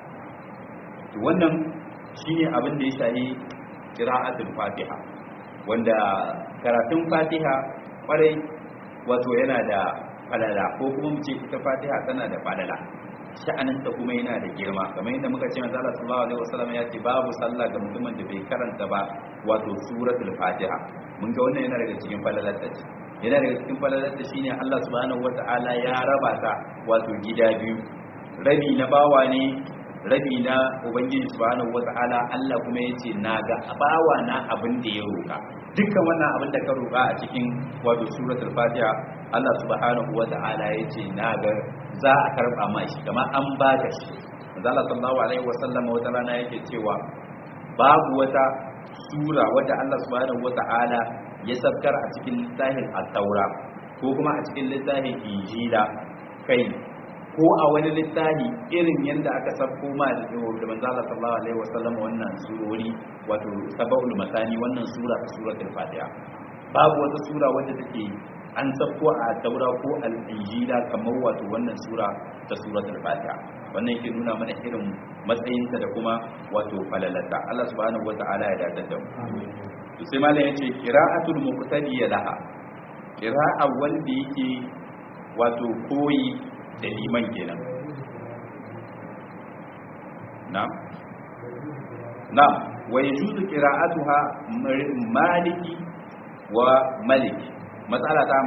to wannan shine abin da ya shahi qira'atul fatiha wanda karatun fatiha kwarai wato yana da falala ko kuma mu ce ita fatiha tana da falala sha'aninta kuma yana da girma kamar yadda muka ce manzo Allah sallallahu alaihi wasallam ya ce babu sallah ga mutumin da bai karanta ba wato suratul fatiha mun ga wannan yana daga cikin falalar ta ce yana daga cikin falalar ta shine Allah subhanahu wataala ya raba ta wato gida biyu rabi na bawa ne rabi na ubangiji subhanahu wataala Allah kuma yace naga bawa na abin da ya roka dukkan wannan abin da ka roka a cikin wato suratul fatiha Allah subhanahu wataala yace naga za a karba ma shi kamar an baka shi Allah sallallahu alaihi wasallam wata rana yake cewa babu wata sura wadda Allah subhanahu wataala ya sabkar a cikin littafin at-taura ko kuma a cikin littafin injila kai ko a wani littafi irin yadda aka sabko ma da manzo Allah sallallahu alaihi wasallam wannan surori wato sab'ul masani wannan sura ta suratul fatiha babu wata sura wadda take an sabko a taura ko al-injila kamar wato wannan sura ta suratul fatiha wannan yake nuna mana irin matsayinta da kuma wato falalata Allah subhanahu wata'ala ya dace da mu to sai malam yace qira'atul muqtadiya laha qira'a wanda yake wato koyi da liman kenan na'am na'am wa yajuzu qira'atuha maliki wa maliki matsala ta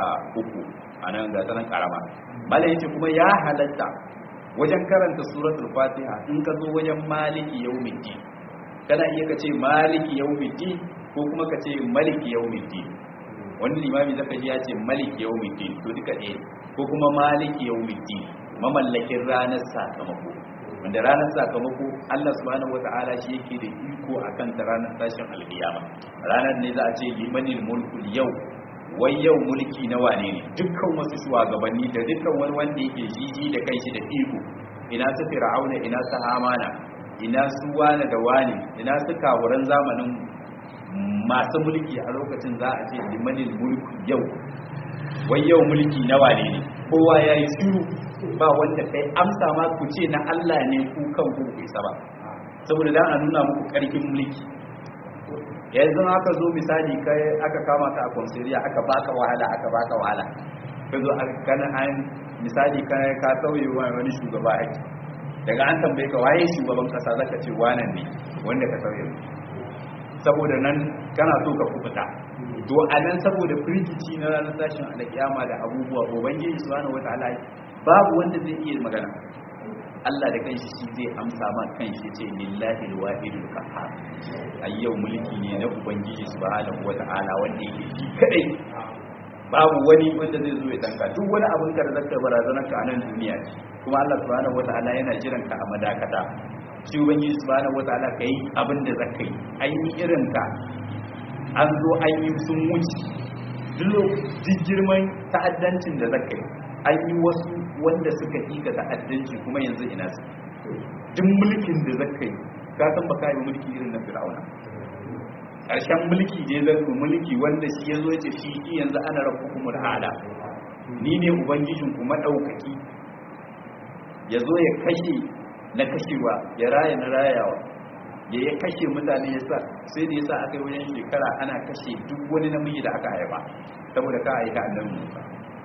53 anan ga sanan karama malai yace kuma ya halatta wajen karanta suratul fatiha in ka zo wajen maliki yawmiddin kana iya ka ce maliki yawmiddin ko kuma ka ce maliki yawmiddin wani limami zaka ji ya ce maliki yawmiddin to duka ɗaya ko kuma maliki yawmiddin mamallakin ranar sakamako wanda ranar sakamako Allah subhanahu wata'ala shi yake da iko akan ta ranar tashin alkiyama ranar ne za a ce limanil mulkul yau wai yau mulki na wane ne dukkan wasu shugabanni da dukkan wani wanda yake jiji da kai shi da iko ina su fir'auna ina su hamana ina su wane da wane ina su kawuran zamanin masu mulki a lokacin za a ce limanil mulku yau wai yau mulki na wane ne kowa ya yi shiru ba wanda kai amsa ma ku ce na Allah ne ku kan ku isa ba saboda dan a nuna muku karfin mulki yanzu aka zo misali kai aka kama ka a konsiliya aka baka wahala aka baka wahala ka zo kana an misali kai ka sauye wani shugaba ake daga an tambaye ka waye shugaban kasa zaka ce wannan ne wanda ka sauye saboda nan kana so ka kubuta to a nan saboda firgici na ranar tashin alkiyama da abubuwa ubangiji subhanahu wataala babu wanda zai iya magana Allah da kanshi shi zai amsa ma kanshi ce lillahi alwahidul qahhar ayyau mulki ne na ubangiji subhanahu wataala wanda yake shi kadai babu wani wanda zai zo ya tanka duk wani abin ka da zaka barazanar ka a nan duniya kuma Allah subhanahu wataala yana jiran ka a madakata shi ubangiji subhanahu wataala kai abin da zaka yi an yi irin ka an zo an yi sun wuce duk girman ta'addancin da zaka yi an yi wasu wanda suka yi ga ta'addanci kuma yanzu ina su duk mulkin da zaka yi ka san ba ka yi mulki irin na fir'auna ƙarshen mulki je zan mulki wanda shi ya zo ya ce shi yanzu ana rabu kuma ala ni ne ubangijin kuma ɗaukaki ya zo ya kashe na kashewa ya raya na rayawa ya ya kashe mutane ya sa sai da ya sa aka yi wajen shekara ana kashe duk wani namiji da aka haifa saboda ka aika annabi musa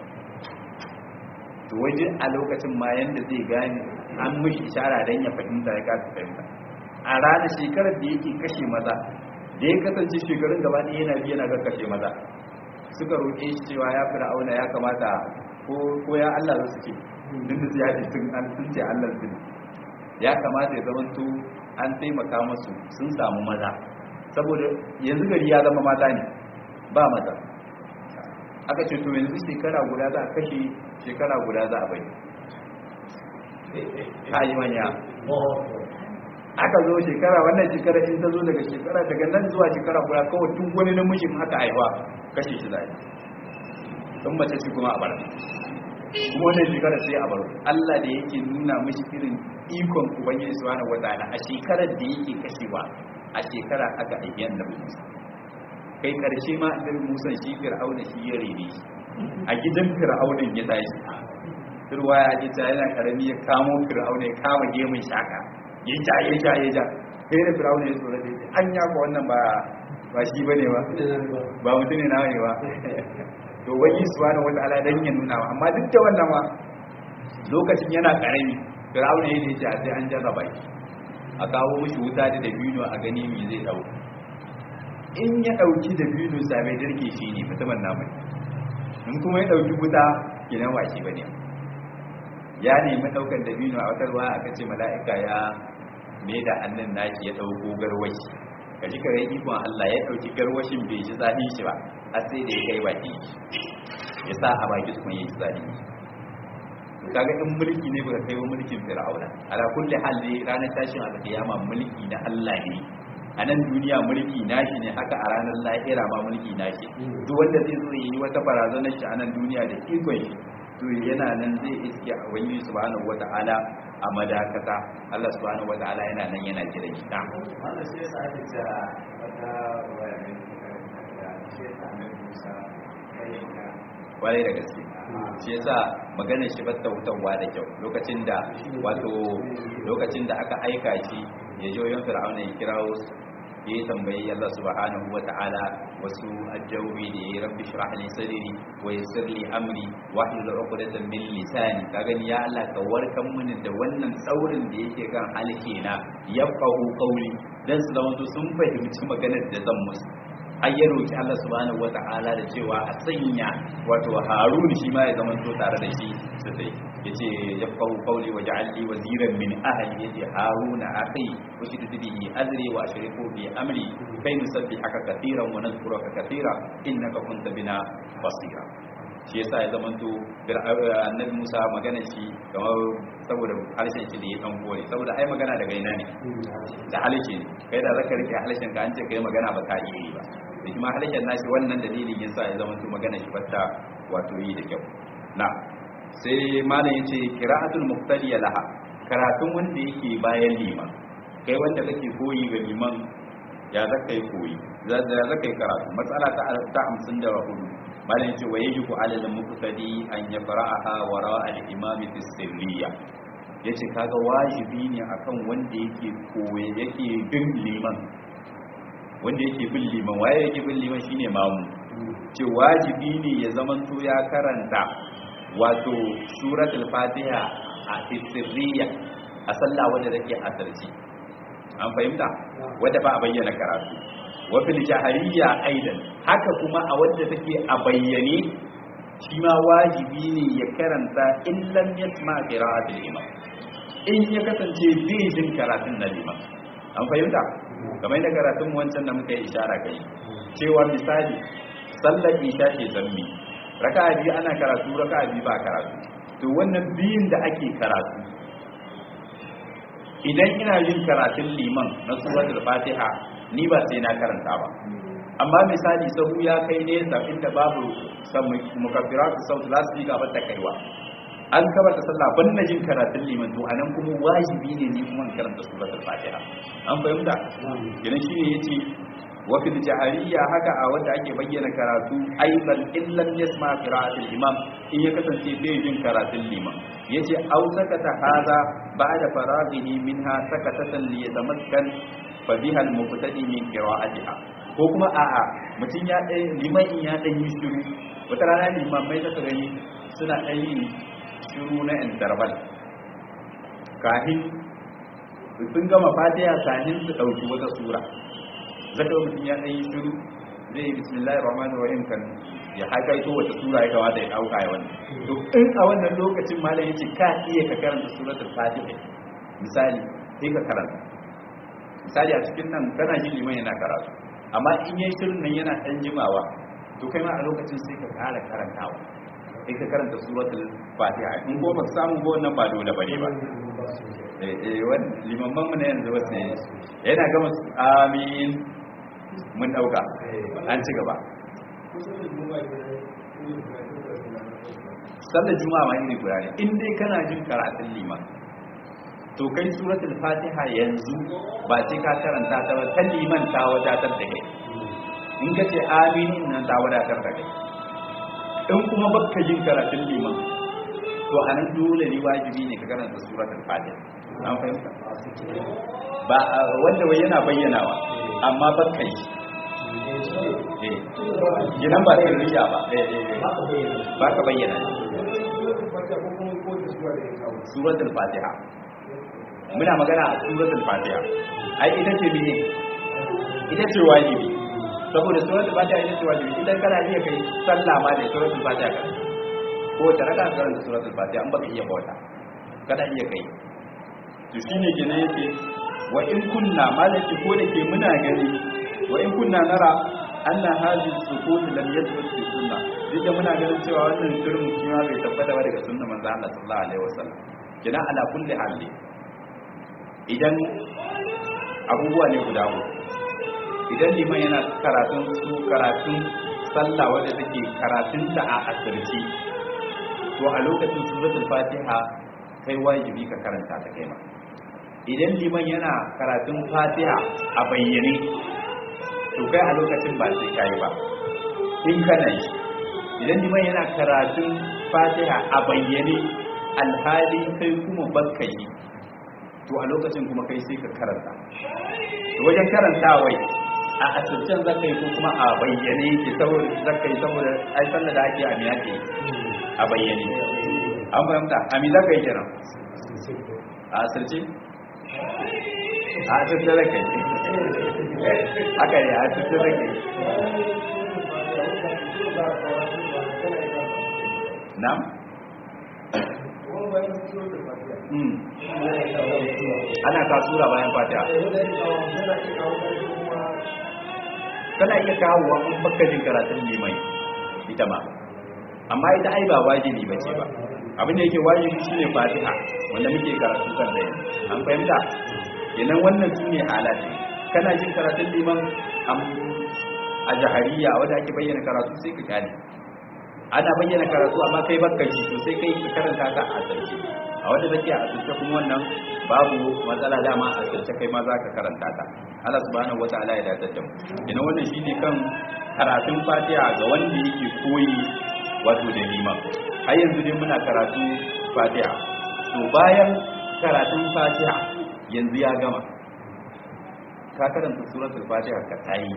to waje a lokacin ma yanda zai gane an mishi ishara dan ya fahimta ya kasa fahimta a ranar shekarar da yake kashe maza da ya kasance shekarun gaba ɗaya yana biya na kashe maza suka roƙe shi cewa ya fir'auna ya kamata ko ko ya Allah su ce din da ya ce sun an sun ce Allah su ya kamata ya zama to an taimaka musu sun samu maza saboda yanzu gari ya zama mata ne ba maza aka ce to yanzu shekara guda za a kashe shekara guda za a bai ta yi manya aka zo shekara wannan shekara in ta zo daga shekara daga nan zuwa shekara guda kawai tun wani namijin aka haifa kashe shi zai don mace shi kuma a bar kuma wannan shekara sai a bar Allah da yake nuna mishi irin ikon ubangiji subhanahu wataala a shekarar da yake kashewa a shekara aka aiki annabi Musa kai karshe ma annabi Musa shi Fir'auna shi ya rene shi a gidan Fir'aunan ya tashi turwa ya ji ta yana karami ya kamo Fir'auna ya kama gemun shaka ya ja ya ja ya ja sai da Fir'auna ya tsora da ya an ya ko wannan ba ba shi bane ba ba mutum ne nawa ne ba to wani subhanahu wataala dan ya nuna wa amma duk da wannan ma lokacin yana karami Fir'auna ya ce a sai an jarraba shi a kawo mishi wuta da dabino a gani me zai dau in ya dauki dabino sabai dirke shi ne mutumin namu in kuma ya dauki wuta kinan washi bane ya nemi daukan dabino a wata ruwa aka ce mala'ika ya me da hannun nashi ya dauko garwashi kaji kare ikon Allah ya dauki garwashin bai ji zafi shi ba har sai da ya kai baki ya sa a baki tukun ya ji zafi kaga in mulki ne baka kai wa mulkin fir'auna ala kulli hal ne ranar tashin alkiyama mulki na Allah ne a nan duniya mulki nashi ne haka a ranar lahira ma mulki nashi duk wanda zai zo yi wata barazanar shi a nan duniya da ikon shi to yana nan zai iske a wani subhanahu wata'ala a madakata Allah subhanahu wata'ala yana nan yana jira shi ta wannan sai sa ake cewa wata waya ne da shi ta annabi Musa kai ka kwarai da gaske shi yasa maganar shi ba wutarwa da kyau lokacin da wato lokacin da aka aika shi ya je wajen fir'auna ya kirawo su ya yi tambayi Allah subhanahu wa ta'ala wasu ajawi da ya rabbi shrah li sadri wa yassir li amri wa hlul 'uqdatan min lisani ka gani ya Allah ka warkan mini da wannan tsaurin da yake kan halke na yafqahu qawli dan su zama sun fahimci maganar da zan musu har ya roki Allah subhanahu wata'ala da cewa a sanya wato Harun shi ma ya zama to tare da shi su sai yace yafqahu qawli waj'al li waziran min ahli yace Harun akhi ushidu bihi azri wa ashriku bi amri kai nusabbihaka katiran wa nadhkuruka katira innaka kunta bina basira shi yasa ya zama to annabi Musa magana shi kamar saboda harshen shi da ya dan kore saboda ai magana daga ina ne da harshe ne kai da zaka rike harshen ka an ce kai magana ba ka iya yi ba da kuma harshen nashi wannan dalilin yasa ya zama to magana shi fatta wato yi da kyau na sai malam yace qira'atul muqtadiya laha karatun wanda yake bayan liman kai wanda kake koyi ga liman ya zaka yi koyi za zaka yi karatu matsala ta ta 54 malam yace wa yajibu alal muqtadi an yaqra'aha wara al-imam fi sirriya yace kaga wajibi ne akan wanda yake koyi yake bin liman wanda yake bin liman waye yake bin liman shine mamu ce wajibi ne ya zamanto ya karanta wato suratul fatiha a sirriya a sallah wanda take asarci an fahimta wanda ba a bayyana karatu wa fil jahariya aidan haka kuma a wanda take a bayyane shi ma wajibi ne ya karanta in lam yasma qira'atul imam in ya kasance bai jin karatun na liman an fahimta kamar da karatun wancan da muka yi ishara kai cewa misali sallar isha ce zammi raka'a biyu ana karatu raka'a biyu ba karatu to wannan biyun da ake karatu idan ina yin karatun liman na suratul fatiha ni ba sai na karanta ba amma misali sahu ya kai nesa inda babu mukaffiratu sautu za su yi gaba ta kaiwa an kabar da sallah ban na jin karatun liman to anan kuma wajibi ne ni kuma in karanta suratul fatiha an fahimta idan shi ne yace wa fil jahariya haka a wanda ake bayyana karatu aidan illam yasma qira'atul imam in ya kasance bai jin karatun liman yace au sakata haza ba'da faraghihi minha sakatatan li yatamakkan fa biha al muqtadi min qira'atiha ko kuma a'a mutum ya dai liman in ya dan yi shiru wata rana liman mai zaka gani suna dan yin shiru na interval kahin sun gama fatiha kahin su dauki wata sura zaka mutum ya dan yi shiru zai yi bismillahir rahmanir rahim kan ya hakaito wata sura ya kamata ya dauka ya wannan to in a wannan lokacin malam yace ka iya ka karanta suratul fatiha misali sai ka karanta misali a cikin nan kana jin liman yana karatu amma in yayi shirin nan yana dan jimawa to kai ma a lokacin sai ka ƙara karantawa sai ka karanta suratul fatiha in ko ba samu ba wannan ba dole bane ba eh eh wannan limamman mu ne yanzu wasu yana gama amin mun dauka an ci gaba sallar juma'a ma iri guda ne in dai kana jin karatun liman to kai suratul fatiha yanzu ba sai ka karanta ta ba ta liman ta wadatar da kai in ka ce aminin nan ta wadatar da kai in kuma baka jin karatun liman to a nan dole ne wajibi ne ka karanta suratul fatiha an fahimta ba wanda wai yana bayyanawa amma baka yi eh gidan ba sirriya ba eh eh ba ka bayyana suratul fatiha muna magana a suratul fatiha ai ita ce mene ita ce wajibi saboda suratul fatiha ita ce wajibi idan kana iya kai sallah ma da suratul fatiha ka ko ta raka karanta suratul fatiha an baka iya bauta kana iya kai to shine kenan yake wa in kunna malaki ko da ke muna gani wa in kunna nara anna hadhihi sukut lam yathbut fi sunnah duk muna ganin cewa wannan shirin kima bai tabbata ba daga sunnar manzo Allah sallallahu alaihi wasallam kina ala kulli hali idan abubuwa ne guda uku idan liman yana karatun su karatun sallah wadda take karatun ta a asirci to a lokacin suratul fatiha kai wajibi ka karanta ta kai ma idan liman yana karatun fatiha a bayyane to kai a lokacin ba sai kai ba in kana yi idan liman yana karatun fatiha a bayyane alhali kai kuma bakka yi to a lokacin kuma kai sai ka karanta to wajen karantawai a asircen zaka yi ko kuma a bayyane ke saboda zaka yi saboda ai sallar da ake a miya ke a bayyane an fahimta a mi zaka yi kenan a asirce a asirce zaka yi haka ne a asirce zaka yi na'am ana kasura bayan fatiha kana iya kawo wa an baka jin karatun limai ita ma amma ita ai ba wajibi bace ba abin da yake wajibi shine fatiha wanda muke karatu kan da an fahimta kenan wannan shine halati kana jin karatun liman a jahariya wanda ake bayyana karatu sai ka gane ana bayyana karatu amma kai bakka shi to sai kai ka karanta ta a asirce a wanda take a asirce kuma wannan babu matsala dama a asirce kai ma za ka karanta ta Allah subhanahu wataala ya dace da mu ina wannan shine kan karatun Fatiha ga wanda yake koyi wato da liman har yanzu dai muna karatu Fatiha to bayan karatun Fatiha yanzu ya gama ka karanta suratul Fatiha ka tayi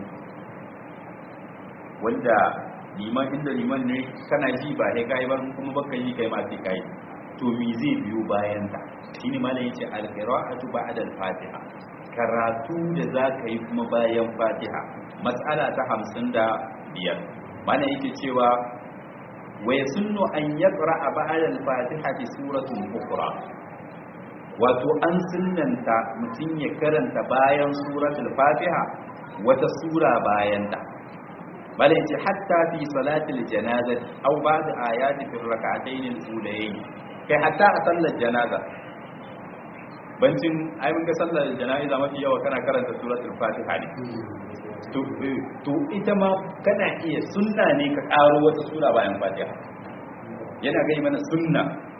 wanda liman inda liman ne kana ji ba sai kai ba kuma baka yi kai ma sai kai to me zai biyo bayan ta shine malam yace al-qira'atu ba'da al-fatiha karatu da zaka yi kuma bayan fatiha mas'ala ta 55 malam yake cewa wa yasunnu an yaqra'a ba'da al-fatiha bi suratin ukhra wato an sunnanta mutum ya karanta bayan suratul fatiha wata sura bayan ta bala yace hatta fi salatil janazati aw ba'da ayati fi rak'atayn al-ulayayn kai hatta a sallar janaza bancin ai mun ga sallar janaza mafi yawa kana karanta suratul fatiha ne to to ita ma kana iya sunna ne ka karo wata sura bayan fatiha yana gai mana sunna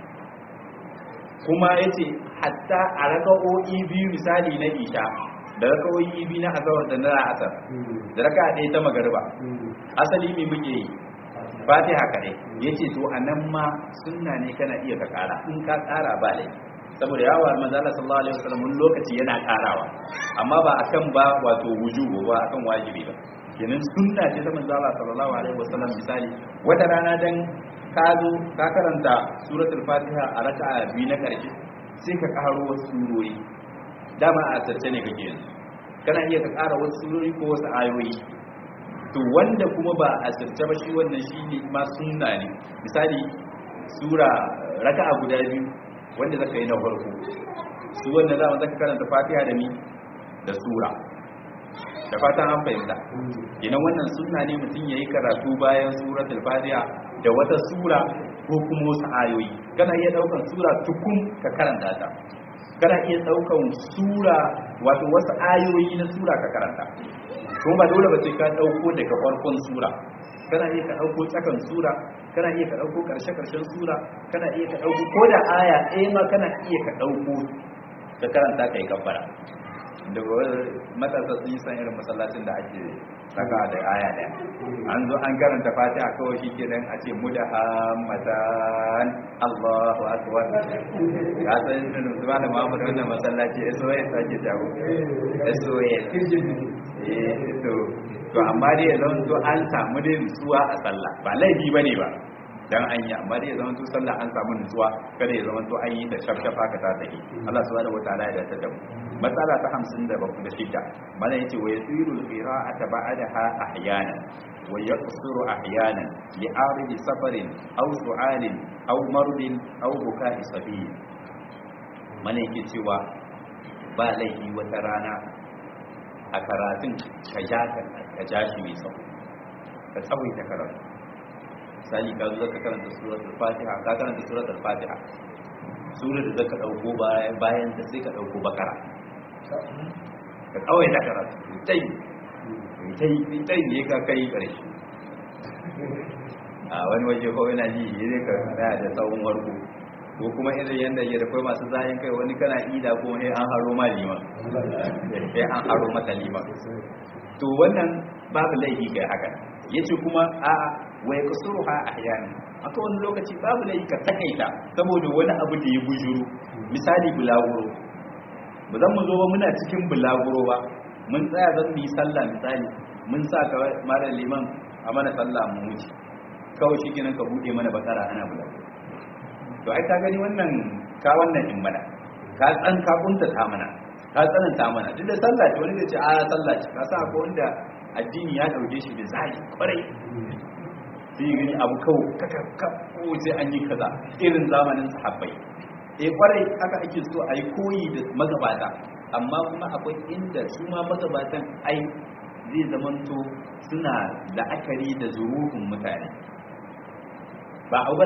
kuma yace hatta a raka'o'i biyu misali na isha da raka'o'i biyu na azawar da na asar da raka ɗaya ta magariba asali me muke yi fatiha kaɗai ya ce to a nan ma sunna ne kana iya ka ƙara in ka ƙara ba lai saboda yawa manzala sallallahu alaihi wasallam wani lokaci yana ƙarawa amma ba akan ba wato wujubu ba akan wajibi ba kenan sunna ce ta manzala sallallahu alaihi wasallam misali wata rana dan ka zo ka karanta suratul fatiha a raka'a biyu na ƙarshe sai ka ƙaro wasu surori dama a asirce ne kake yanzu kana iya ka ƙara wasu surori ko wasu ayoyi to wanda kuma ba a sirce ba shi wannan shi ne ma sunna ne misali sura raka'a guda biyu wanda zaka yi na farko su wanda za mu zaka karanta fatiha da mi da sura da fatan an fahimta ina wannan sunna ne mutum yayi karatu bayan suratul fatiha da wata sura ko kuma wasu ayoyi kana iya daukan sura tukun ka karanta ta kana iya daukan sura wato wasu ayoyi na sura ka karanta kuma ba dole ba sai ka dauko daga farkon sura kana iya ka dauko tsakan sura kana iya ka dauko karshe karshen sura kana iya ka dauko ko da aya ɗaya ma kana iya ka dauko ka karanta kai kabbara da matasa sun yi san irin masallacin da ake saka da aya daya an zo an karanta fatiha kawai shi kenan a ce mu da hamatan Allahu akbar ya san irin zuwa da Muhammad wannan masallaci SOS ake jago SOS eh to to amma dai yanzu to an samu dai nutsuwa a sallah ba laifi bane ba dan an yi amma dai ya zama to sallah an samu nutsuwa kada ya zama to an yi ta shafshafa ka ta take Allah subhanahu wataala ya dace da mu matsala ta 57 mana yace wa yasiru al-qira'ata ba'daha ahyana wa yaqsuru ahyana li aridi safarin aw su'alin aw mardin aw buka'i sabi mana yake cewa ba laifi wata rana a karatun ka ja ka ja shi mai tsawo ka tsawaita karatu misali ka zo ka karanta suratul fatiha ka karanta suratul fatiha surar da zaka dauko bayan ta sai ka dauko bakara ka kawai da karatu tai tai tai ne ka kai karshe a wani waje ko yana ji ne ka tsaya da tsawon warko ko kuma irin yanda ya da kai masu zayin kai wani kana ida ko sai an haro ma liman sai an haro mata liman to wannan babu laifi kai haka yace kuma a'a wai kusuruha ahyana akwai wani lokaci babu da ka takaita saboda wani abu da ya bujuru misali bulaguro ba zan mu zo ba muna cikin bulaguro ba mun tsaya zan mu yi sallah misali mun sa ka mara liman a mana sallah mu wuce kawai shi kenan ka bude mana bakara ana bulaguro to ai ka gani wannan ka wannan din mana ka tsan ka kunta ta mana ka tsananta mana duk da sallah ce wani zai ce a sallah ce ka sa ko wanda addini ya dauke shi da zai kwarai sai gani abu kawo kaka ko sai an yi kaza irin zamanin sahabbai eh kwarai haka ake so a yi koyi da magabata amma kuma akwai inda su ma magabatan ai zai zamanto suna la'akari da zuruhun mutane ba a